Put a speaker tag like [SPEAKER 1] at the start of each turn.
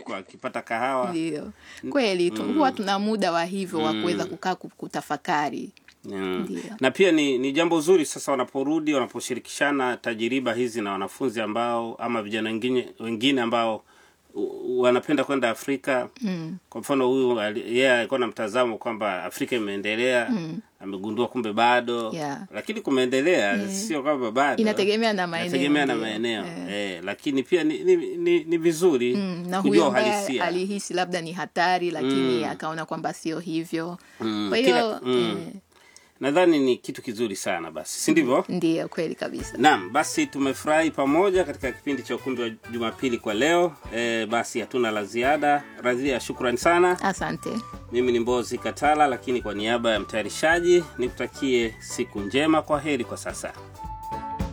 [SPEAKER 1] huko akipata kahawa
[SPEAKER 2] ndio kweli tu, huwa tuna muda wa hivyo wa kuweza kukaa ku- kutafakari
[SPEAKER 1] Mm.
[SPEAKER 2] Ndio.
[SPEAKER 1] na pia ni, ni jambo zuri sasa wanaporudi wanaposhirikishana tajiriba hizi na wanafunzi ambao ama vijana wengine wengine ambao u- wanapenda kwenda Afrika mm. kwa mfano huyu ali- yeye alikuwa na mtazamo kwamba Afrika imeendelea mm. amegundua kumbe bado
[SPEAKER 2] Yeah.
[SPEAKER 1] lakini kumeendelea sio kwamba bado
[SPEAKER 2] Inategemea na maeneo,
[SPEAKER 1] Inategemea na
[SPEAKER 2] ndio.
[SPEAKER 1] maeneo eh, lakini pia ni, ni, ni, ni vizuri
[SPEAKER 2] Mm, na
[SPEAKER 1] kujua
[SPEAKER 2] huyo ambaye
[SPEAKER 1] uhalisia
[SPEAKER 2] alihisi labda ni hatari lakini akaona kwamba sio hivyo
[SPEAKER 1] Mm,
[SPEAKER 2] kwa
[SPEAKER 1] kila-
[SPEAKER 2] hiyo
[SPEAKER 1] mm.
[SPEAKER 2] eh,
[SPEAKER 1] nadhani ni kitu kizuri sana basi si ndivyo
[SPEAKER 2] ndiyo kweli kabisa
[SPEAKER 1] Naam, basi tumefurahi pamoja katika kipindi cha ukumbi wa Jumapili kwa leo. E, basi hatuna la ziada. Radhia, shukrani sana.
[SPEAKER 2] asante
[SPEAKER 1] Mimi ni Mbozi Katala, lakini kwa niaba ya mtayarishaji nikutakie siku njema. Kwa heri kwa sasa.